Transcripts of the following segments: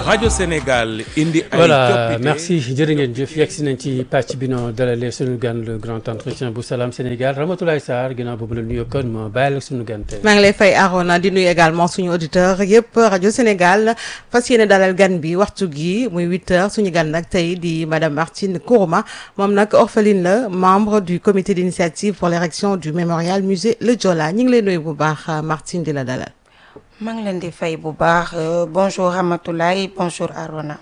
rajo Sénégal indi ay voilà coppite merci jërë ngeen jëf yegg si nañ ci pàcc bi noo dalalee suñu gan le grand entretien bu Salam Sénégal Ramatoulaye Sarr ginnaaw boobu la nuyoo kon ma bàyyi la suñu gan tey. maa ngi lay fay Arona di nuyu également suñu auditeur yëpp rajo Sénégal fas yéene dalal gan bi waxtu gi muy 8 heures suñu gan nag tey di madame Martine Kourouma moom nag orpheline la membre du comité d'initiative pour l'érection du mémorial musée Le Joola ñu ngi lay nuyu bu baax Martine di la dalal. maa ngi leen di fay bu baax bonjour Ramatoulaye bonjour Arona.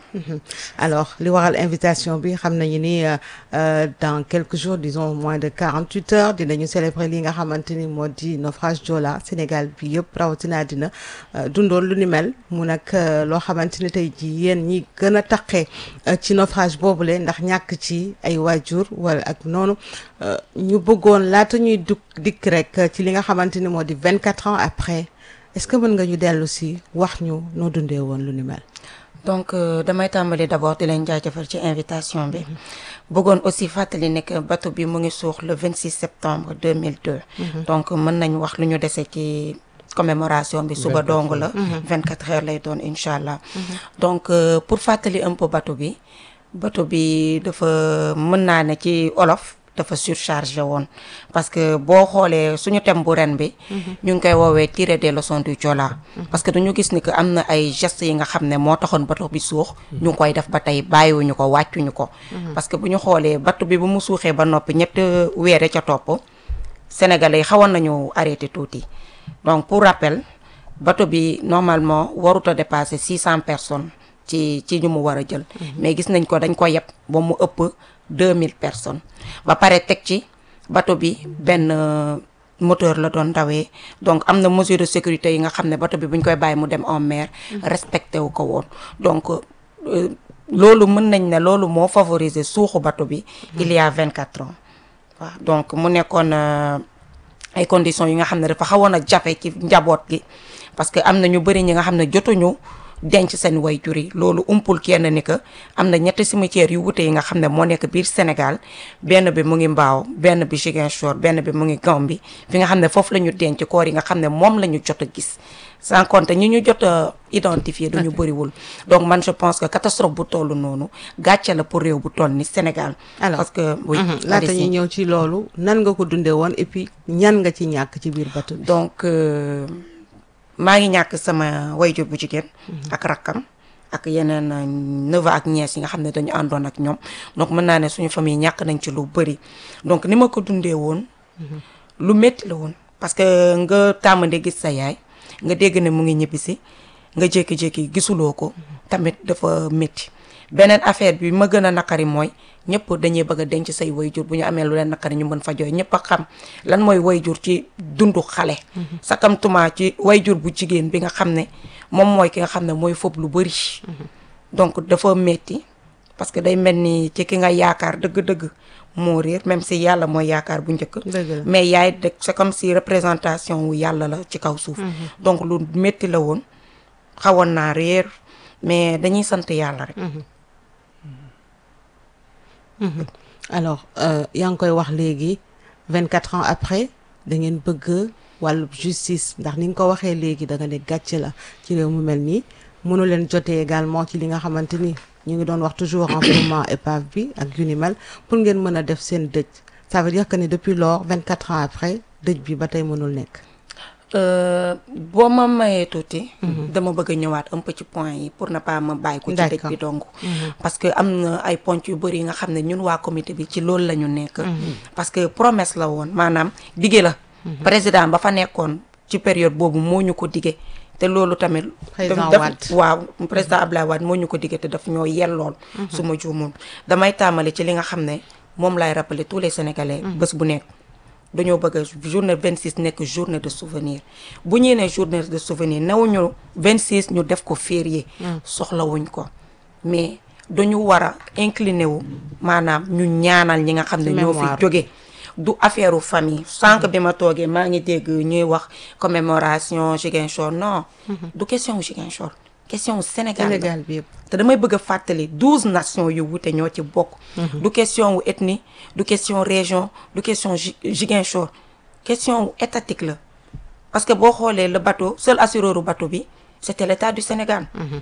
alors li waral invitation bi xam nañu ni dans quelques jours disons moins de 48 heures dinañu célébrer li nga xamante ni moo di naufrage Joola Sénégal bi yëpp rawatina dina dundoon lu ni mel mu nag loo xamante ni tey jii yéen ñi gën a taqee ci naufrage boobule ndax ñàkk ci ay waajur wala ak noonu ñu bëggoon laata ñuy dugg dikk rek ci li nga xamante ni moo di 24 ans après. est-ce que mën nga ñu dellu si wax ñu noo dundee woon lu ni mel. donc damay tàmbali d'abord di leen jaajëfal ci invitation bi. bëggoon aussi fàttali ne que bateau bi mu ngi suux le 26 septembre 2002. donc mën nañ wax lu ñu dese ci commémoration bi. suba dong la. 24 heures lay doon incha allah. donc pour fàttali un peu bateau bi bateau bi dafa mën naa ne ci olof. dafa surchargé woon parce que boo xoolee suñu thème bu ren bi ñu ngi koy woowee tirer des leçons du Joola parce que dañu gis ni que am na ay gestes yi nga xam ne moo taxoon bateau bi suux ñu ngi koy def ba tey bàyyiwuñu ko wàccuñu ko parce que bu ñu xoolee bateau bi bu mu suuxee ba noppi ñett weere ca topp sénégalais yi xawoon nañu arrêté tuuti donc pour rappel bateau bi normalement warut a dépasser six cent personnes ci ci ñu mu war a jël mais gis nañ ko dañ ko yeb ba mu ëpp deux mille personnes ba pare teg ci bateau bi benn moteur la doon dawee donc am na mesure de sécurité yi nga xam ne bateau bi bu ñu koy bàyyi mu dem en mer respecté wu ko woon donc loolu mën nañ ne loolu moo favoriser suuxu bateau bi il y a vingt quatre ans waaw donc mu nekkoon ay conditions yi nga xam ne dafa xawoon a jafe ci njaboot gi parce que am na ñu bëri ñi nga xam ne jotuñu denc seen wayjur yi loolu umpul kenn ni que am na ñetti cimetières yu wute yi nga xam ne moo nekk biir Sénégal benn bi mu ngi Mbao benn bi Ziguinchor benn bi mu ngi Gambie fi nga xam ne foofu la ñu denc koor yi nga xam ne moom la ñu jot a gis sans compter ñi ñu jot a identifier duñu bëriwul donc man je pense que catastrophe bu tollu noonu gàcce la pour réew bu toll ni Sénégal alors parce que oui laata ñu ñëw ci loolu nan nga ko dundee woon et puis ñan nga ci ñàkk ci biir bateau bi donc maa ngi ñàkk sama wayjur bu jigéen ak rakkam ak yeneen neveu ak nièce yi nga xam ne dañu àndoon ak ñoom donc mën naa ne suñu famille ñàkk nañ ci lu bëri donc ni ma ko dundee woon lu métti la woon parce que nga tàmmande gis sa yaay nga dégg ne mu ngi ñibbisi nga jékki-jékki gisuloo ko tamit dafa métti beneen affaire bi ma gën a naqari mooy ñëpp dañuy bëgg a denc say wayjur bu ñu amee lu leen naqari ñu mën fa jooy ñëpp a xam lan mooy wayjur ci dundu xale sakamtuma ci wayjur bu jigéen bi nga xam ne moom mooy ki nga xam ne mooy fob lu bëri donc dafa metti parce que day mel ni ci ki nga yaakaar dëgg-dëgg moo réer même si yàlla mooy yaakaar bu njëkk mais yaay de c'est comme si représentation wu yàlla la ci kaw suuf donc lu metti la woon xawoon naa réer mais dañuy sant yàlla rek alors yaa ngi koy wax léegi vingt quatre ans après da ngeen bëgg wàllu justice ndax ni nga ko waxee léegi da nga ne gàcce la ci réew mu mel nii mënu leen jotee également ci li nga xamante ni ñu ngi doon wax toujours renflouement épave bi ak yu ni mel pour ngeen mën a def seen dëj ça veut dire que ne depuis lors vingt quatre ans après dëj bi ba tey mënul nekk boo ma mayee tuuti dama bëgg a ñëwaat un peu ci point yi pour ne pas ma bàyyi ko ci dëj bi dong parce que am na ay ponc yu bëri yi nga xam ne ñun waa comité bi ci loolu la ñu nekk parce que promesse la woon maanaam dige la président ba fa nekkoon ci période boobu moo ñu ko dige te loolu tamit président daf- Wade. waaw président Abdoulaye Wade moo ñu ko dige te daf ñoo yellool su ma juumoon damay tàmbali ci li nga xam ne moom laay rappeler tous les sénégalais bés bu nekk dañoo bëgg a journée 26 nekk journée de souvenir bu ñuy ne journée de souvenir newuñu 26 ñu def ko férié soxlawuñ ko mais dañu war a incliné wu maanaam ñu ñaanal ñi nga xam ne ñoo fi Mémoire. jóge du affaire u famille sànq bi ma toogee maa ngi dégg ñuy wax commémoration Ziguinchor non du question Ziguinchor question Sénégal la. Sénégal bi yëpp te damay bëgg a fàttali douze nations yu wute ñoo ci bokk. du question wu ethnie du question région du question Zi- Ziguinchor question wu étatique la parce que boo xoolee le bateau seul assureur u bateau bi c'était l'état du Sénégal.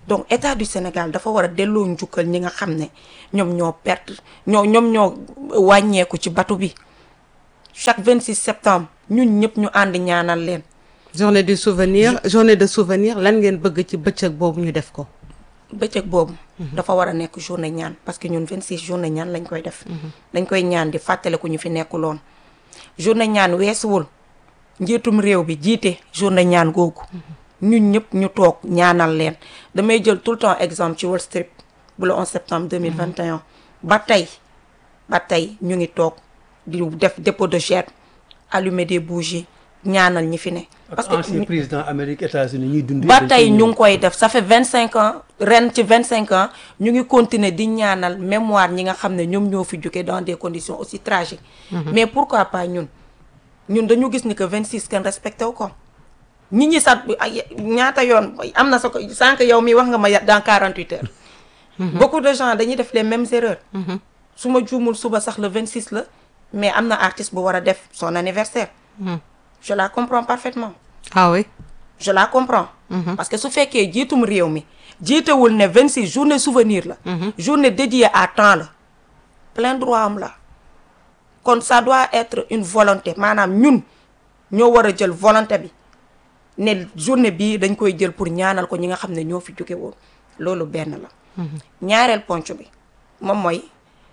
donc état du Sénégal dafa war a delloo njukkal ñi nga xam ne ñoom ñoo perte ñoo ñoom ñoo wàññeeku ci bateau bi chaque 26 septembre ñun ñëpp ñu ànd ñaanal leen journée du souvenir journée de souvenir lan ngeen bëgg ci bëccëg boobu ñu def ko bëccëg boobu dafa war a nekk journée ñaan parce que ñun 26 journée ñaan lañ koy def dañ koy ñaan di fàttaliku ñu fi nekkuloon journée ñaan weesuwul njiitum réew bi jiite journée ñaan googu ñun ñëpp ñu toog ñaanal leen damay jël tout le temps exemple ci Wall Street bu le 11 septembre 2021 ba tey ba tey ñu ngi toog di def dépôt de gerbe allumer des bougies ñaanal ñi fi ne parce que ancien président Amérique États-Unis ñuy dund ba tey ñu ngi koy def ça fait vingt cinq ans ren ci vingt cinq ans ñu ngi continuer di ñaanal mémoire ñi nga xam ne ñoom ñoo fi jóge dans des conditions aussi tragiques mais pourquoi pas ñun ñun dañu gis ni que vingt six kenn respecté wu ko nit ñi sax ay ñaata yoon am na sa ko sànq yow mi wax nga ma dans quarante huit heures beaucoup de gens dañuy def les mêmes erreurs su ma juumul suba sax le vingt six la mais am na artiste bu war a def son anniversaire je la comprends parfaitement ah oui je la comprends parce que su fekkee jiitum réew mi jiitewul ne 26 journée souvenir la journée dédiée à temps la plein droit am la kon ça doit être une volonté maanaam ñun ñoo war a jël volonté bi ne journée bii dañ koy jël pour ñaanal ko ñi nga xam ne ñoo fi jóge woon loolu benn la ñaareel ponc bi moom mooy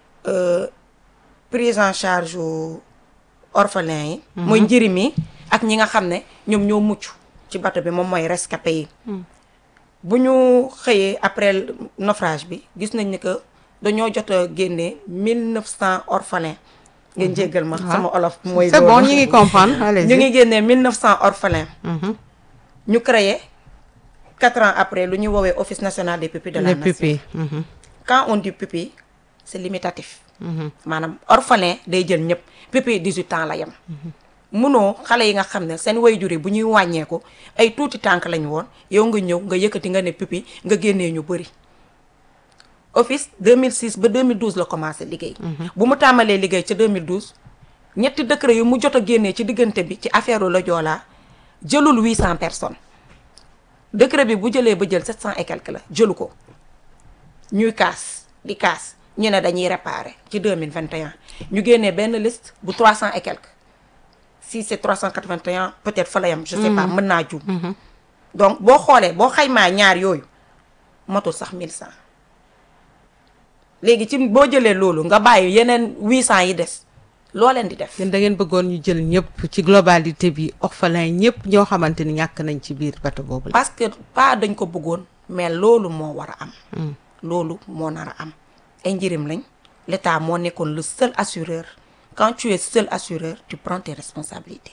prise en charge orphelin yi mooy njëriñ mi ak ñi nga xam ne ñoom ñoo mucc ci bateau bi moom mooy rescapé yi bu ñu xëyee après naufrage bi gis nañ ni que dañoo jot a génne mille neuf cent orphelins ngeen jéggal ma sama olof mooy c'est bon ñu ngi comprendre allez ñu ngi génnee mille neuf cent orphelins ñu créé quatre ans après lu ñuy woowee office national des pupilles de la les nation pupilles quand on dit pupille c'est limitatif maanaam orphelin day jël ñëpp pupille 18 ans la yem munoo xale yi nga xam ne seen waajur yi bu ñuy wàññeeku ay tuuti tànk lañu woon yow nga ñëw nga yëkkati nga ne pupille nga génnee ñu bëri office 2006 ba 2012 la commencé liggéey bu mu tàmbalee liggéey ca 2012 ñetti décret yu mu jot a génnee ci diggante bi ci affaire la joolaa jëlul 800 personnes décret bi bu jëlee ba jël 700 et quelque la jëlu ko ñuy kaas di kaas ñu ne dañuy réparer ci 2021 ñu génnee benn liste bu 300 et quelque si c'est 381 peut-être fa la yam je sais pas mën naa juum donc boo xoolee boo xaymaa ñaar yooyu motul sax 1100 léegi ci boo jëlee loolu nga bàyyi yeneen 800 yi des loo leen di def yéen da ngeen bëggoon ñu jël ñëpp ci globalité bi orphelin ñëpp ñoo xamante ni ñàkk nañ ci biir bateau boobu la parce que pas dañ ko bëggoon mais loolu moo war a am loolu moo nar a am ay njëriñ lañ l'État moo nekkoon le seul assureur quand tu es seul assureur tu prends tes responsabilités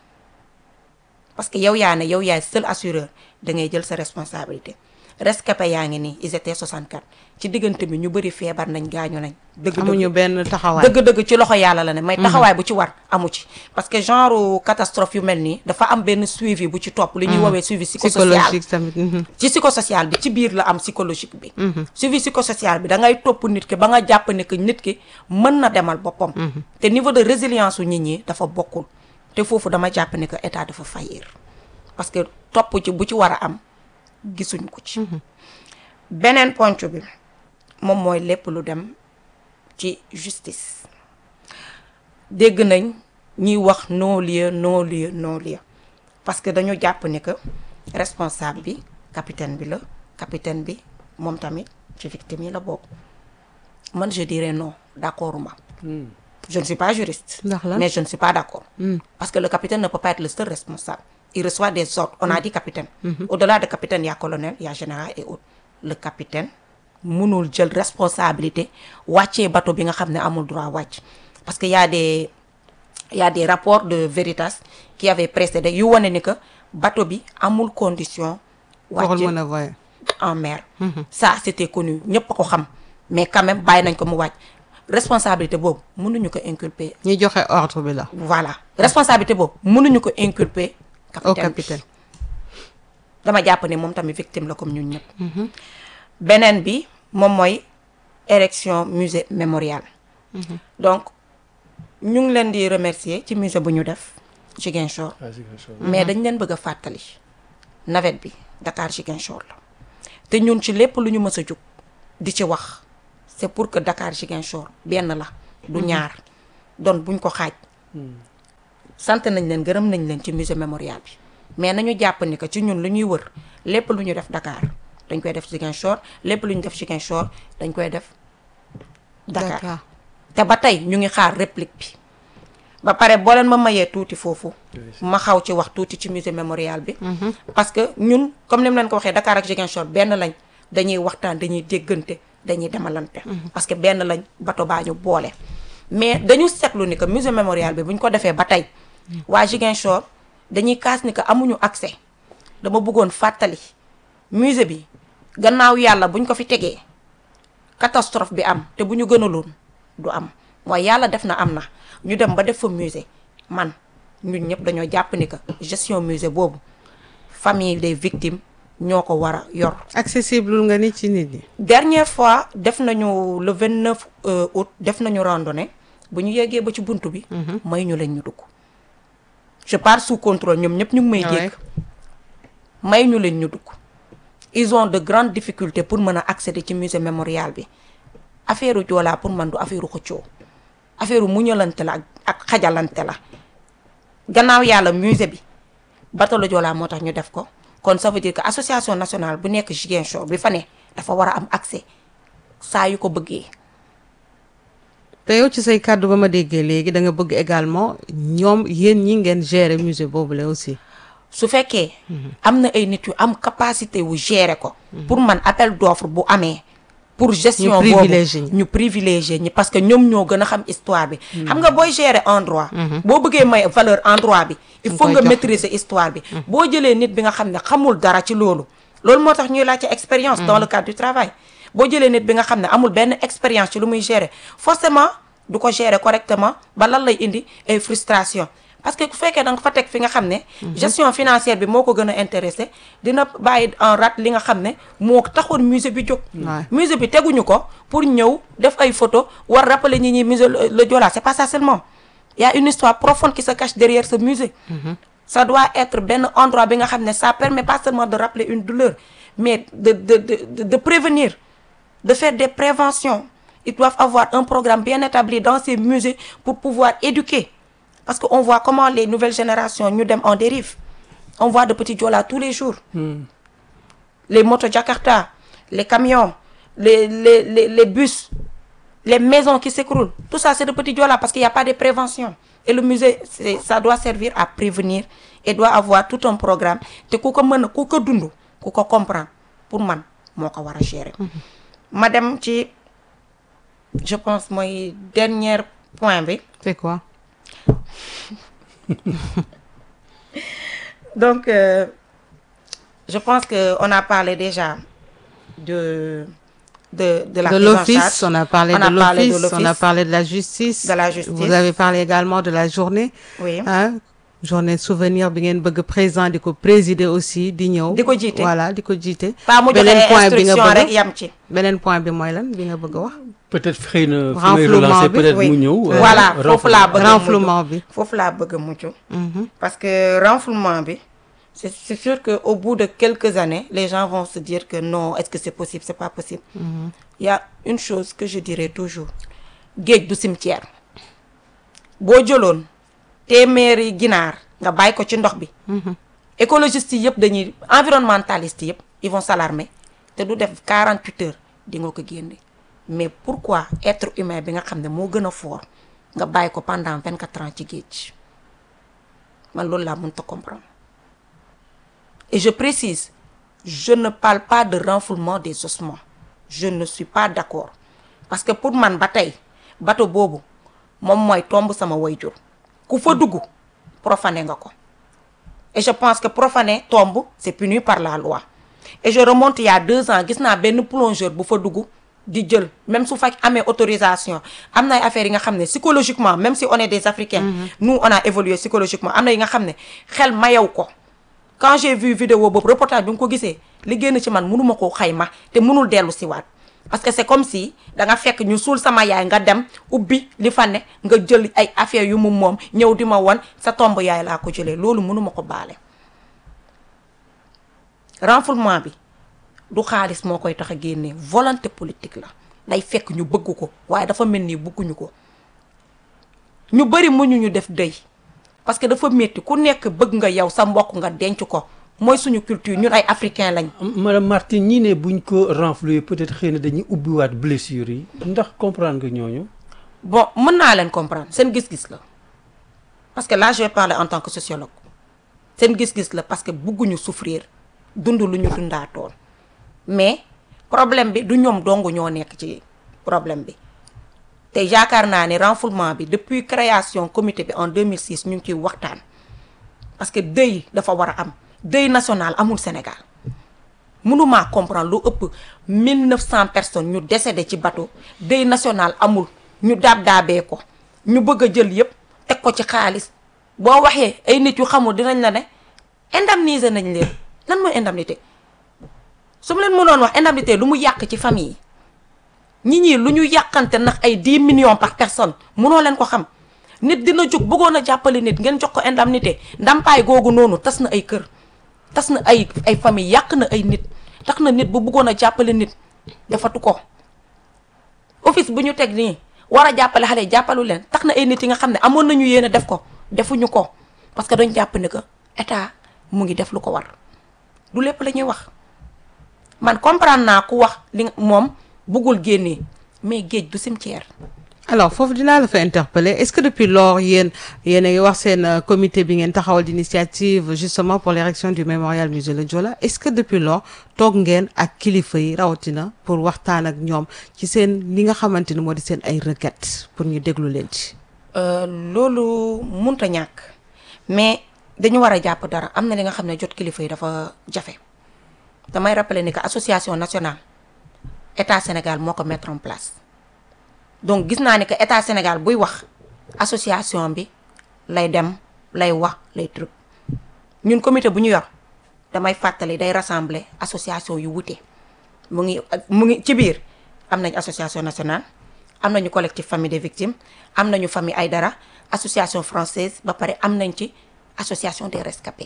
parce que yow yaa ne yow yaay seul assureur da ngay jël sa responsabilité rescapé yaa ngi nii ils étaient 64 ci diggante bi ñu bëri feebar nañ gaañu nañ dëgg amuñu benn taxawaay dëgg-dëgg ci loxo yàlla la ne may taxawaay bu ci war amu ci parce que genre catastrophe yu mel nii dafa am benn suivi bu ci topp li ñuy woowee suivi psychosocial psychologique tamit mhm. ci psychosocial bi ci biir la am psychologique bi suivi psychosocial bi da ngay topp nit ki ba nga jàpp ne que nit ki mën na demal boppam te niveau de résilience u nit ñi dafa bokkul te foofu dama jàpp ne que état dafa faillir parce que topp ci bu ci war a am gisuñ ko ci beneen ponc bi moom mooy lépp lu dem ci justice dégg nañ ñuy wax non lieu non lieu non lieu parce que dañu jàpp ni que responsable bi capitaine bi la capitaine bi moom tamit ci victime yi la bokk man je dirais non d'accord ma je ne suis pas juriste Ndax lan? mais je ne suis pas d'accord parce que le capitaine ne peut pas être le seul responsable il reçoit des ordres on a dit capitaine au-delà de capitaine il y a colonel il y a général et autres le capitaine mënul jël responsabilité wàccee bateau bi nga xam ne amul droit wàcc parce que y a des il y a des rapports de Veritas qui avaient précédé yu wane ni que bateau bi amul condition waxul wàcce mën a voyer en mer ça c'était connu ñëpp a ko xam mais quand même bàyyi nañ ko mu wàcc responsabilité boobu mënuñu ko inculper ñi joxe ordre bi la voilà responsabilité boobu mënuñu ko inculper au capitaine bi capitaine dama jàpp ne moom tamit victime la comme ñun ñëpp beneen bi moom mooy érection musée mémorial donc ñu ngi leen di remercier ci musée bu ñu def Ziguinchor mais dañ leen bëgg a fàttali navette bi Dakar Ziguinchor la te ñun ci lépp lu ñu mës a jug di ci wax c'est pour que Dakar Ziguinchor benn la du ñaar doon buñ ko xaaj sant nañ leen gërëm nañ leen ci musée mémorial bi mais nañu jàpp ni que ci ñun lu ñuy wër lépp lu ñu def Dakar dañ koy def Ziguinchor lépp lu ñu def Ziguinchor dañ koy def Dakar Dakar. te ba tey ñu ngi xaar réplique bi ba pare boo leen ma mayee tuuti foofu ma xaw ci wax tuuti ci musée mémorial bi parce que ñun comme ni mu leen ko waxee Dakar ak Ziguinchor benn lañ dañuy waxtaan dañuy déggante dañuy demalante parce que benn lañ bato baa ñu boole mais dañu seetlu ni que musée mémorial bi bu ñu ko defee ba tey waa Ziguinchor dañuy kaas ni que amuñu accès dama bëggoon fàttali musée bi gannaaw yàlla buñ ko fi tegee catastrophe bi am te bu ñu gënaloon du am mooy yàlla def na am na ñu dem ba def fa musée man ñun ñëpp dañoo jàpp ni que gestion musée boobu famille des victimes ñoo ko war a yor. accessible nga ni ci nit ñi. dernière fois def nañu le 29 euh, août def nañu randonnée bu ñu yeggee ba ci buntu bi. may ñu leen ñu dugg. je pars sous contrôle ñoom ñëpp ñu ngi may Ah ouais. dégg. may ñu leen ñu dugg. ils ont de grandes difficultés pour mën a accéder ci musée mémorial bi affaire u Joola pour man du affaire u xëccoo affaire u muñalante la ak ak xajalante la gannaaw yàlla musée bi bateau la Joola moo tax ñu def ko kon ça veut dire que association nationale bu nekk Ziguinchor bi fa ne dafa war a am accès saa yu ko bëggee te yow ci say kàddu ba ma déggee léegi da nga bëgg également ñoom yéen ñi ngeen gérer musée boobu la aussi. su fekkee am na ay nit yu am capacité wu gérer ko pour man appel d'offre bu amee pour gestion Ñu boobu privilégié ñi. ñu privilégié ñi parce que ñoom ñoo gën a xam histoire bi xam nga booy gérer endroit boo bëggee may valeur endroit bi il Nga faut koy nga jox. maîtriser histoire bi boo jëlee nit bi nga xam ne xamul dara ci loolu loolu moo tax ñuy laajte expérience dans le cadre du travail boo jëlee nit bi nga xam ne amul benn expérience ci lu muy gérer forcément du ko gérer correctement ba lan lay indi ay frustration parce que bu fekkee da nga fa teg fi nga xam ne gestion financière bi moo ko gën a intéressé dina bàyyi en rate li nga xam ne moo taxoon musée bi jóg Ouais. musée bi teguñu ko pour ñëw def ay photo war rappeler ñi ñi musée le le Joola c'est pas ça seulement il y a une histoire profonde qui se cache derrière ce musée ça doit être benn endroit bi nga xam ne ça permet pas seulement de rappeler une douleur mais de de de de, de prévenir de faire des préventions ils doivent avoir un programme bien établi dans ces musées pour pouvoir éduquer parce que on voit comment les nouvelles générations ñu dem en dérive on voit de petits Joola tous les jours les motos Jakarta les camions les les les, les bus les maisons qui s'écroulent tout ça c'est de petits Joola parce qu'il y a pas de prévention et le musée c'est ça doit servir à prévenir et doit avoir tout un programme te ku ko mën a ku ko dund ku ko comprendre pour man moo ko war a gérer ma dem ci je pense mooy dernier point bi c'est quoi. donc euh, je pense que on a parlé déjà de de de la de prise en l'office, charge. on a parlé On de a parlé de l'office, on a l'office. parlé de la justice. De la justice. Vous avez parlé également de la journée. oui Hein? Journée souvenir bi ngeen bëgg président di ko présider aussi di ñëw. Di ko jiite. Voilà di ko jiite. pas mu joxe beneen point bi nga instruction bëgg rek yam ci beneen point bi mooy lan bi nga bëgg a wax. peut-être xëy na fi may Renflouement relancer bi, peut-être oui. mu ñëw. euh, voilà foofu laa bëgg a mujj. renflouement bi. foofu laa bëgg a mujj Mhm. parce que renflouement bi c'est c'est sûr que au bout de quelques années les gens vont se dire que non est-ce que c'est possible c'est pas possible il y a une chose que je dirais toujours géej du cimetière boo jëloon téeméeri ginaar nga bàyyi ko ci ndox bi écologistes yi yëpp dañuy environnementalistes yëpp ils vont s'alarmer te du def 48 heures di nga ko génne mais pourquoi être humain bi nga xam ne moo gën a fort nga bàyyi ko pendant 24 ans ci géej man loolu laa mënta comprendre et je précise je ne parle pas de renfoulement des ossements je ne suis pas d'accord parce que pour man ba tey bateau boobu moom mooy tomb sama wayjur ku fa dugg profané nga ko et je pense que profaner tombe c'est puni par la loi et je remonte il y a deux ans gis naa benn plongeur bu fa dugg di jël même su fekk amee autorisation am na ay affaires yi nga xam ne psychologiquement même si on est des Africains nous on a évolué psychologiquement am na yi nga xam ne xel mayew ko quand j'ai vu vidéo boobu reportage bi nga ko gisee li génn ci man mënuma koo xayma te mënul dellu si waat parce que c'est comme si da nga fekk ñu suul sama yaay nga dem ubbi li fa ne nga jël ay affaires yu mu moom ñëw di ma won sa tomb yaay laa ko jëlee loolu mënuma ko baale renfoulement bi du xaalis moo koy tax a génnee volonté politique la day fekk ñu bëgg ko waaye dafa mel ni bëgguñu ko ñu bëri mënuñu def dëy parce que dafa métti ku nekk bëgg nga yow sa mbokk nga denc ko mooy suñu culture ñun ay africain lañ madame Martine ñii ne buñ ko renflouer peut-être xëy na dañuy ubbiwaat blessure yi ndax comprendre nga ñooñu bon mën naa leen comprendre seen gis-gis la parce que là je vais parler en tant que sociologue seen gis-gis la parce que bëgguñu souffrir dund lu ñu dundaatoon mais problème bi du ñoom dong ñoo nekk ci problème bi te yaakaar naa ne renfoulement bi depuis création comité bi en 2006 ñu ngi ciy waxtaan parce que deuil dafa war a am deuil national amul Sénégal mënumaa comprendre lu ëpp 1900 personnes ñu décédé ci bateau deuil national amul ñu daab daabee ko ñu bëgg a jël yépp teg ko ci xaalis boo waxee ay nit yu xamul dinañ la ne indemniser nañ leen lan mooy indemnité su ma leen mënoon wax indemnité lu mu yàq ci famille yi ñi ñii lu ñu yàqante ndax ay 10 millions par personne mënoo leen ko xam nit dina jóg bëggoon a jàppale nit ngeen jox ko indemnité ndàmpaay googu noonu tas na ay kër tas na ay ay famille yàq na ay nit tax na nit bu bëggoon a jàppale nit defatu ko office bu ñu teg nii war a jàppale xale yi jàppalu leen tax na ay nit yi nga xam ne amoon nañu yéen a def ko defuñu ko parce que dañ jàpp ne que état mu ngi def lu ko war du lépp la ñuy wax man comprendre naa ku wax li moom buggul génnee mais géej du cimetière alors foofu dinaa la fa interpeller est-ce que depuis lors yéen yéen a ngi wax seen euh, comité bi ngeen taxawal d'initiative justement pour l'érection du mémorial musée Le Joola est-ce que depuis lors toog ngeen ak kilifa yi rawatina pour waxtaan ak ñoom ci seen li nga xamante ni moo di seen ay requêtes pour ñu déglu leen ci. Euh, loolu munta ñàkk mais dañu war a jàpp dara am na li nga xam ne jot kilifa yi dafa jafe damay rappeler ni que association nationale état Sénégal moo ko mettre en place donc gis naa ni que état Sénégal buy wax association bi lay dem lay wax lay truc ñun comité bu ñu yor damay fàttali day rassembler association yu wute mu ngi mu ngi ci biir am nañ association nationale am nañu collectif famille des victimes am nañu famille Aïdara association française ba pare am nañ ci association des rescapés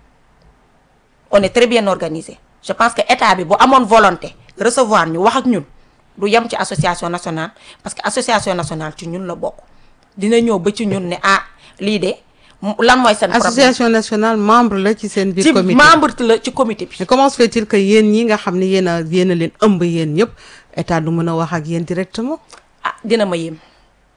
on est très bien organisé je pense que état bi bu amoon volonté recevoir ñu wax ak ñun du yem ci association nationale parce que association nationale ci ñun la bokk dina ñëw ba ci ñun ne ah lii de mu- lan mooy seen problème association nationale membre la ci seen biir ci comité membre la ci comité bi mais comment se fait-il que yéen ñi nga xam ne yéen a yéen a leen ëmb yéen ñëpp état du mën a wax ak yéen directement ah dina ma yéem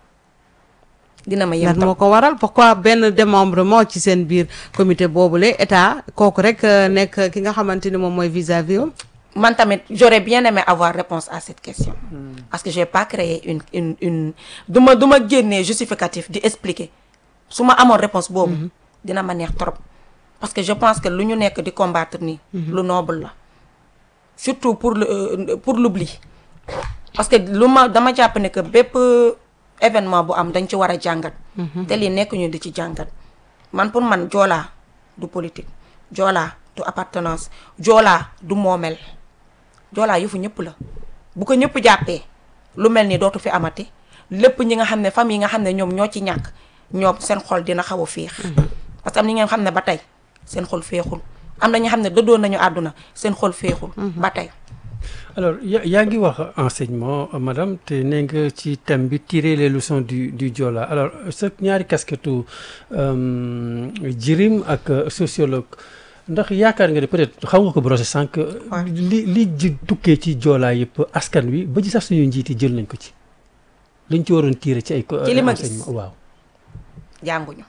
dina ma yéem lan tam. moo ko waral pourquoi benn démembrement ci seen biir comité boobule état kooku rek euh, nekk ki nga xamante ni moom mooy vis-à-vis am man tamit j'aurais bien aimé avoir réponse à cette question parce que j'ai pas créé une une une du ma du ma génnee justificatif di expliquer su ma amoon réponse boobu dina ma neex trop parce que je pense que lu ñu nekk di combattre nii lu noble la surtout pour le euh, pour l'oubli parce que lu ma dama jàpp ne que bépp événement bu am dañ ci war a jàngat te lii nekk ñu di ci jàngat man pour man joolaa du politique joolaa du appartenance joolaa du moomel joolaa yëfu ñëpp la bu ko ñëpp jàppee lu mel ni dootu fi amati lépp ñi nga xam ne famille yi nga xam ne ñoom ñoo ci ñàkk ñoom seen xol dina xaw a féex parce que am na ñi nga xam ne ba tey seen xol féexul am na ñi nga xam ne dëddoon nañu àdduna seen xol féexul ba tey alors ya yaa ngi wax enseignement euh, madame te nee nga ci thème bi tirer les leçons du du Joola alors sa ñaari casquette jirim ak euh, sociologue ndax yaakaar nga ne peut-être xam nga ko brosser sànq. li li ji tukkee ci Joola yëpp askan wi ba ci sax suñu njiit yi jël nañ ko ci liñ ci waroon tirer ci ay. co- Ci li ma gis. enseignement waaw. jànguñu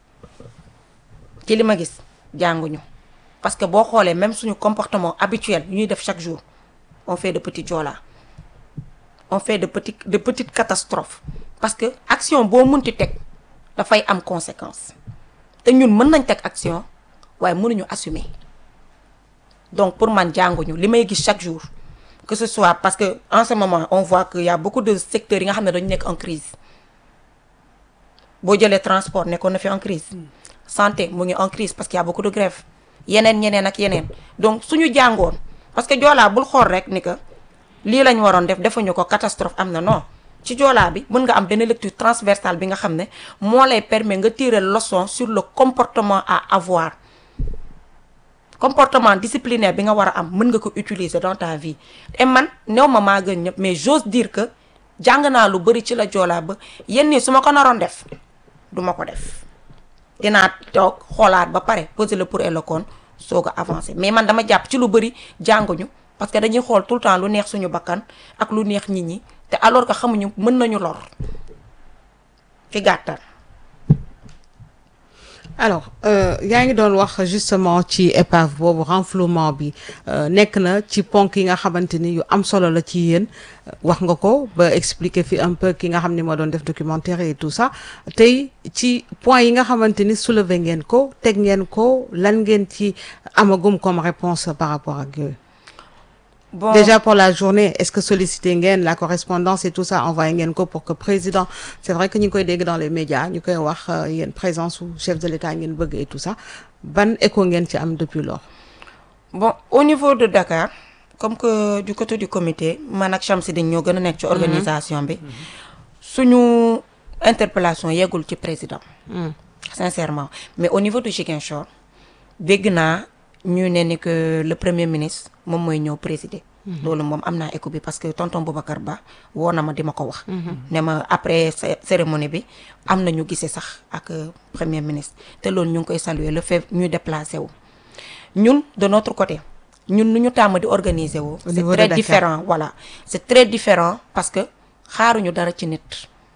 ci li ma gis jànguñu parce que boo xoolee même suñu comportement habituel yu ñuy def chaque jour on fait de petits joola on fait de petits de petites catastrophes parce que action boo munti teg dafay am conséquence te ñun mën nañ teg action waaye mënuñu assumer donc pour man jànguñu li may gis chaque jour que ce soit parce que en ce moment on voit que y a beaucoup de secteurs yi nga xam ne dañu nekk en crise boo jëlee transport nekkoon na fi en crise santé mu ngi en crise parce qu'il y a beaucoup de grève yeneen ñeneen ak yeneen donc suñu jàngoon parce que joolaa bul xool rek ni que lii lañ waroon def defuñu ko catastrophe am na non ci joolaa bi mën nga am benn lecture transversale bi nga xam ne moo lay permettre nga tirer leçon sur le comportement à avoir comportement disciplinaire bi nga war a am mën nga ko utiliser dans ta vie et man néew ma maa gën ñëpp mais j'ose dire que jàng naa lu bëri ci la joolaa ba yenn nii su ma ko naroon def du ma ko def dinaa toog xoolaat ba pare poser le pour et le contre soog a avancer mais man dama jàpp ci lu bëri jànguñu parce que dañuy xool tout le temps lu neex suñu bakkan ak lu neex nit ñi te alors que xamuñu mën nañu lor ci gàttal. alors yaa ngi doon wax justement ci épave boobu renflouement bi nekk na ci ponk yi nga xamante ni yu am solo la ci yéen wax nga ko ba expliquer fi un peu ki nga xam ni moo doon def documentaire et tout ça tey ci point yi nga xamante ni soulever ngeen ko teg ngeen ko lan ngeen ci amagum comme réponse par rapport ak yooyu. bon Déjà pour la journée, est-ce que solliciter ngeen la correspondance et tout ça envoyé ngeen ko pour que président c'est vrai que ñu ngi koy dégg dans les médias ñu koy wax yéen présence su chef de l'État ngeen bëgg et tout ça ban écho ngeen ci am depuis lors. bon au niveau de Dakar comme que du côté du comité man ak Chamsidine ñoo gën a nekk ci organisation bi suñu interpellation yeggul ci président sincèrement mais au niveau de Ziguinchor dégg naa ñu ne ni que le premier ministre moom mooy ñëw présider loolu moom am naa écho bi parce que tonton Boubacar Ba woo na ma di ma ko wax ne ma après cérémonie bi am na ñu gisee sax ak premier ministre te loolu ñu ngi koy saluer le fait ñuy déplacé wu ñun de notre côté ñun nu ñu tàmm di organiser wu c'est niveau de très Dakar. différent voilà c'est très différent parce que xaaruñu dara ci nit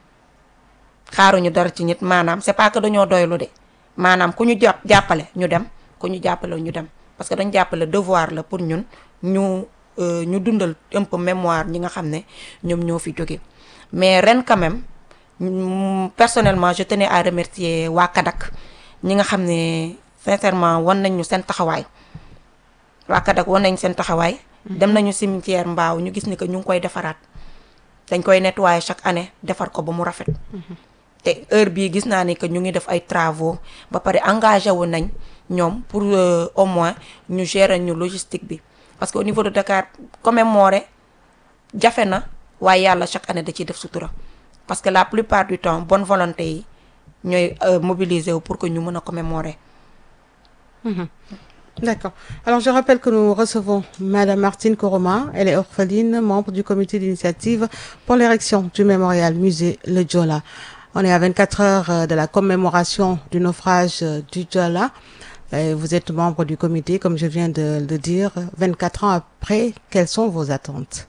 xaaruñu dara ci nit maanaam c'est pas que dañoo doylu de maanaam ku ñu jàpp jàppale ñu dem ku ñu jàppale ñu dem parce que dañ jàppale devoir la pour ñun ñu euh, ñu dundal un peu mémoire ñi nga xam ne ñoom ñoo fi jóge mais ren quand même mm, personnellement je tenais à remercier waa Kadak ñi nga xam ne sincèrement wan nañ ñu seen taxawaay waa Kadak wan nañ seen taxawaay dem nañu cimetière mbaaw ñu gis ni que ñu ngi koy defaraat dañ koy nettoyer chaque année defar ko ba mu rafet te heure bii gis naa ni que ñu ngi def ay travaux ba pare engagé wu nañ ñoom pour euh, au moins ñu gérer ñu logistique bi parce que au niveau de Dakar commémorer jafe na waaye yàlla chaque année da ciy def sutura parce que la plupart du temps bonne volonté yi ñooy euh, mobiliser wu pour que ñu mën a commémorer D'accord. Alors je rappelle que nous recevons Madame Martine Koroma, elle est orpheline, membre du comité d'initiative pour l'érection du mémorial musée Le Diola. On est à 24 heures euh, de la commémoration du naufrage euh, du Diola. Et vous êtes membre du comité, comme je viens de le dire. 24 ans après, quelles sont vos attentes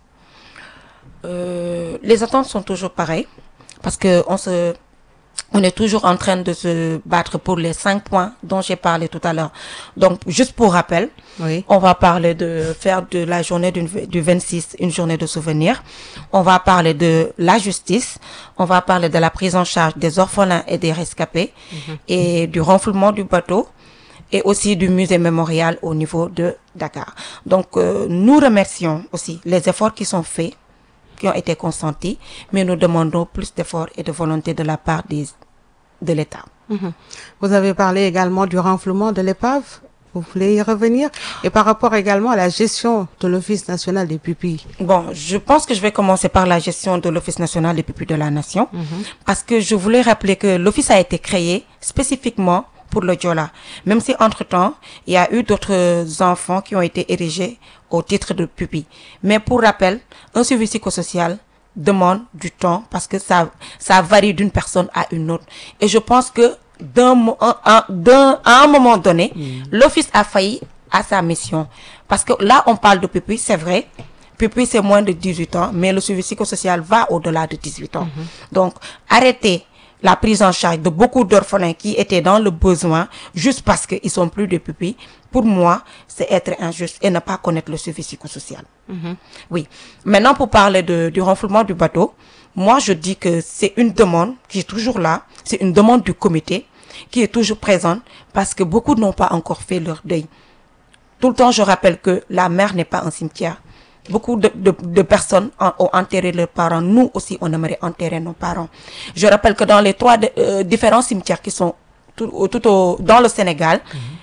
Euh, les attentes sont toujours pareilles parce que on se on est toujours en train de se battre pour les cinq points dont j'ai parlé tout à l'heure. Donc, juste pour rappel, Oui. on va parler de faire de la journée du, du 26 une journée de souvenir. On va parler de la justice. On va parler de la prise en charge des orphelins et des rescapés et du renflouement du bateau et aussi du musée mémorial au niveau de Dakar. Donc, euh, nous remercions aussi les efforts qui sont faits qui ont été consentis, mais nous demandons plus d'efforts et de volonté de la part des, de l'État. Vous avez parlé également du renflouement de l'épave. Vous voulez y revenir Et par rapport également à la gestion de l'Office national des pupilles. Bon, je pense que je vais commencer par la gestion de l'Office national des pupilles de la nation, parce que je voulais rappeler que l'Office a été créé spécifiquement pour le Diola. Même si entre-temps, il y a eu d'autres enfants qui ont été érigés au titre de pupille. Mais pour rappel, un suivi psychosocial demande du temps parce que ça, ça varie d'une personne à une autre. Et je pense que d'un, mo- un- un- d'un- à un moment donné, l'Office a failli à sa mission. Parce que là, on parle de pupille, c'est vrai. Pupille, c'est moins de 18 ans, mais le suivi psychosocial va au-delà de 18 ans. Donc, arrêtez la prise en charge de beaucoup d'orphelins qui étaient dans le besoin juste parce qu'ils sont plus de pupilles, pour moi, c'est être injuste et ne pas connaître le suivi psychosocial. Oui. Maintenant, pour parler de, du renflouement du bateau, moi, je dis que c'est une demande qui est toujours là. C'est une demande du comité qui est toujours présente parce que beaucoup n'ont pas encore fait leur deuil. Tout le temps, je rappelle que la mer n'est pas un cimetière. Beaucoup de, de, de personnes en- ont enterré leurs parents. Nous aussi, on aimerait enterrer nos parents. Je rappelle que dans les trois de- euh, différents cimetières qui sont tout, au- tout au, dans le Sénégal,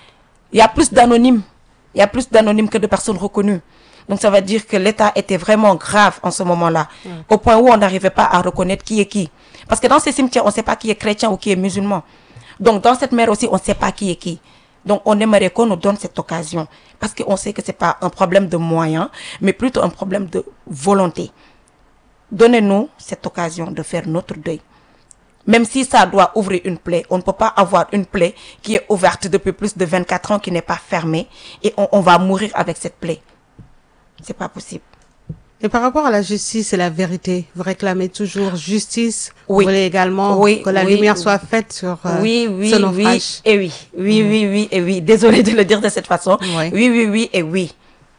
il y a plus d'anonymes. Il y a plus d'anonymes que de personnes reconnues. Donc ça veut dire que l'État était vraiment grave en ce moment-là, au point où on n'arrivait pas à reconnaître qui est qui. Parce que dans ces cimetières, on ne sait pas qui est chrétien ou qui est musulman. Donc dans cette mer aussi, on ne sait pas qui est qui. Donc, on aimerait qu'on nous donne cette occasion parce qu'on sait que c'est pas un problème de moyens, mais plutôt un problème de volonté. Donnez-nous cette occasion de faire notre deuil. Même si ça doit ouvrir une plaie, on ne peut pas avoir une plaie qui est ouverte depuis plus de 24 ans, qui n'est pas fermée, et on, on va mourir avec cette plaie. C'est pas possible. Et par rapport à la justice et la vérité, vous réclamez toujours justice. Oui. Vous voulez également Oui, que la oui, lumière oui. soit faite sur euh, oui, oui, ce oui, naufrage. et oui, oui, oui, oui, et oui. Désolée de le dire de cette façon. Oui. Oui, oui, oui, et oui.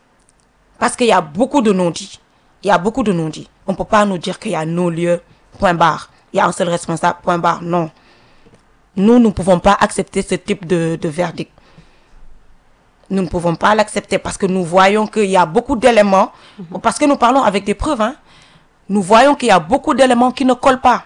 Parce qu'il y a beaucoup de non-dits. Il y a beaucoup de non-dits. On ne peut pas nous dire qu'il y a nos lieux, point barre. Il y a un seul responsable, point barre. Non. Nous, nous ne pouvons pas accepter ce type de, de verdict. Nous ne pouvons pas l'accepter parce que nous voyons qu'il y a beaucoup d'éléments, parce que nous parlons avec des preuves, hein. nous voyons qu'il y a beaucoup d'éléments qui ne collent pas.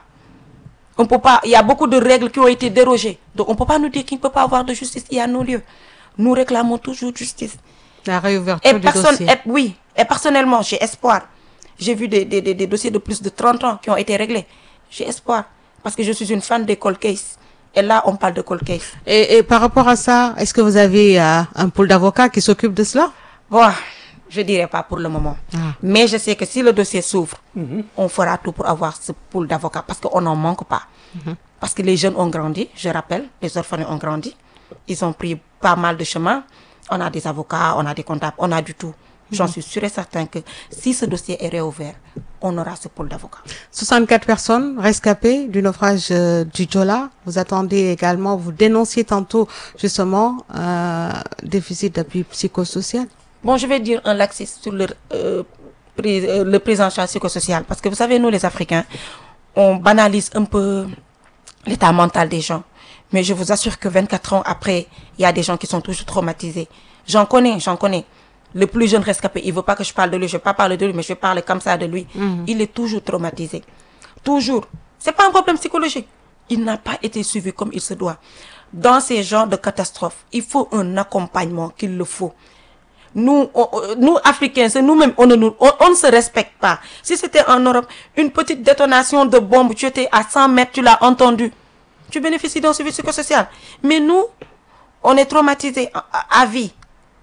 On peut pas, il y a beaucoup de règles qui ont été dérogées. Donc on ne peut pas nous dire qu'il ne peut pas avoir de justice. Il y a nos lieux. Nous réclamons toujours justice. La réouverture Et, du personne, dossier. et- oui, et personnellement, j'ai espoir. J'ai vu des, des, des, des dossiers de plus de 30 ans qui ont été réglés. J'ai espoir. Parce que je suis une fan des cold cases. Et là, on parle de cold case. Et, et par rapport à ça, est-ce que vous avez euh, un pool d'avocats qui s'occupe de cela Bon, je dirais pas pour le moment. Ah. Mais je sais que si le dossier s'ouvre, on fera tout pour avoir ce pool d'avocats parce qu'on n'en manque pas. Parce que les jeunes ont grandi, je rappelle, les orphelins ont grandi. Ils ont pris pas mal de chemin. On a des avocats, on a des comptables, on a du tout. J'en suis sûr et certain que si ce dossier est réouvert, on aura ce pool d'avocats. 64 personnes rescapées du naufrage euh, du Jola. Vous attendez également, vous dénonciez tantôt justement euh, déficit d'appui psychosocial. Bon, je vais dire un laxisme sur le, euh, prise, euh, le prise en charge psychosociale. Parce que vous savez, nous, les Africains, on banalise un peu l'état mental des gens. Mais je vous assure que 24 ans après, il y a des gens qui sont toujours traumatisés. J'en connais, j'en connais. Le plus jeune rescapé, il veut pas que je parle de lui, je vais pas parler de lui, mais je vais parler comme ça de lui. Il est toujours traumatisé. Toujours. C'est pas un problème psychologique. Il n'a pas été suivi comme il se doit. Dans ces genres de catastrophes, il faut un accompagnement qu'il le faut. Nous, on- on- nous Africains, c'est nous-mêmes, on ne, nous- on, on ne se respecte pas. Si c'était en Europe, une petite détonation de bombe, tu étais à 100 mètres, tu l'as entendu. Tu bénéficies d'un suivi psychosocial. Mais nous, on est traumatisés à, à- à vie.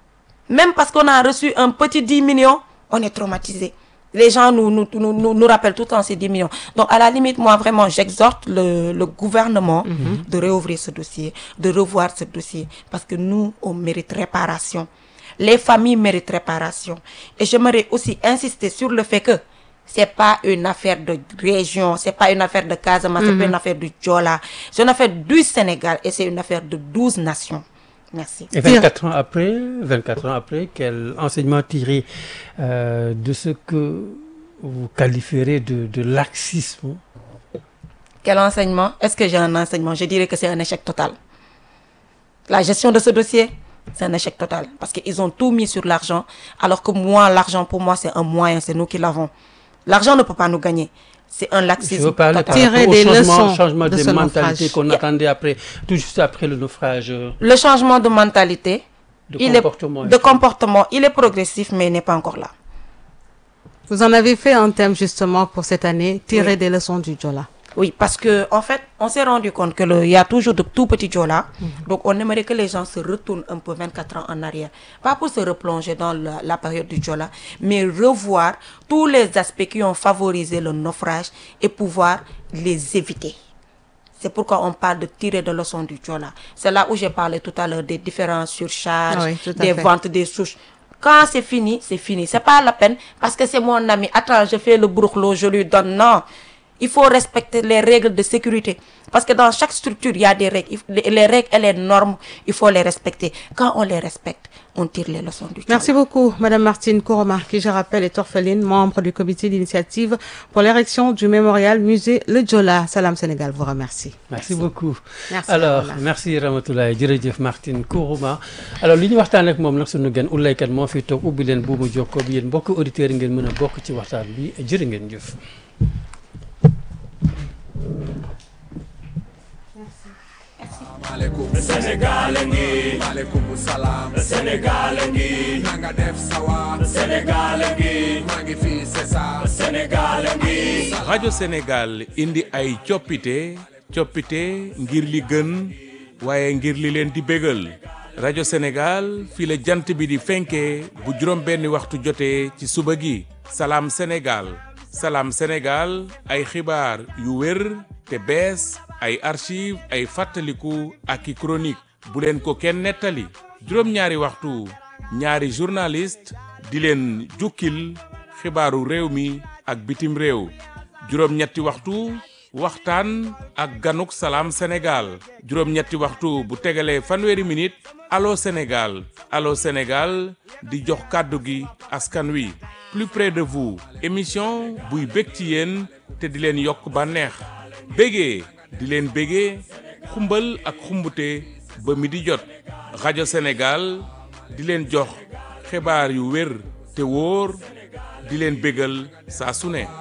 Même parce qu'on a reçu un petit 10 millions, on est traumatisé. Les gens nous, nous, nous, nous, nous rappellent tout le temps ces 10 millions. Donc, à la limite, moi, vraiment, j'exhorte le, le gouvernement de réouvrir ce dossier, de revoir ce dossier, parce que nous, on mérite réparation. Les familles méritent réparation. Et j'aimerais aussi insister sur le fait que c'est pas une affaire de région, c'est pas une affaire de Casamance, c'est pas une affaire du Djola, c'est une affaire du Sénégal et c'est une affaire de 12 nations. Merci. Et 24 ans après, 24 ans après, quel enseignement tiré euh, de ce que vous qualifierez de, de laxisme Quel enseignement Est-ce que j'ai un enseignement Je dirais que c'est un échec total. La gestion de ce dossier, c'est un échec total. Parce qu'ils ont tout mis sur l'argent, alors que moi, l'argent, pour moi, c'est un moyen, c'est nous qui l'avons. L'argent ne peut pas nous gagner. C'est un Je laxisme veux parler par total. Tirer rapport au des changement, leçons changement de des ce mentalités naufrage. qu'on attendait après, tout juste après le naufrage. euh, Le changement de mentalité, De il comportement, est, de est-ce que- comportement, il est progressif, mais il n'est pas encore là. Vous en avez fait un thème justement pour cette année, tirer des leçons du Jola. Oui, parce que en fait, on s'est rendu compte que le- il y a toujours de tout petits Jola. Donc, on aimerait que les gens se retournent un peu 24 ans en arrière. Pas pour se replonger dans la, la période du Jola, mais revoir tous les aspects qui ont favorisé le naufrage et pouvoir les éviter. C'est pourquoi on parle de tirer de leçons du Jola. C'est là où j'ai parlé tout à l'heure des différentes surcharges, Ah oui, tout à des fait. ventes des souches. Quand c'est fini, c'est fini. C'est pas la peine parce que c'est mon ami. Attends, je fais le brouklo, je lui donne. Non. Il faut respecter les règles de sécurité. Parce que dans chaque structure, il y a des règles. Il- Les, les règles et les normes, il faut les respecter. Quand on les respecte, on tire les leçons du Jola. Merci beaucoup, Madame Martine Kouroma, qui, je rappelle, est orpheline, membre du comité d'initiative pour l'érection du mémorial musée Le Jola. Salam Sénégal vous remercie. Merci beaucoup. Merci, alors Ramatoulaye. merci Ramatoulaye jërëjëf Martine Kourouma alors li ñu waxtaan ak moom nag sunu gan ullaykat moo fi toog ubbi leen buumu jokkoo bi yéen mbokk auditeurs yi ngeen mën a bokk ci waxtaan bi jërë ngeen jëf. maaleykum Sénégal ngi maaleykum salaam Sénégal ngi na nga def sawa Sénégal ngi maa ngi fii c'est ça Sénégal ngi rajo Sénégal indi ay coppite coppite ngir li gën waaye ngir li leen di bégal rajo Sénégal fii la jant bi di fenkee bu juróom benni waxtu jotee ci suba gi salaam Sénégal salaam Sénégal ay xibaar yu wér te bees ay archive ay fàttaliku ak i chronique bu leen ko kenn nettali juróom-ñaari waxtu ñaari journaliste di leen jukkil xibaaru réew mi ak bitim réew juróom-ñetti waxtu waxtaan ak ganuk salaam Sénégal juróom-ñetti waxtu bu tegalee fanweeri minute allo Sénégal allo Sénégal di jox kàddu gi askan wi plus près de vous émission buy bég ci yéen te di leen yokk bànneex bégee di leen bégee xumbal ak xumbute ba mi di jot rajo Sénégal di leen jox xibaar yu wér te wóor di leen bégal saa su ne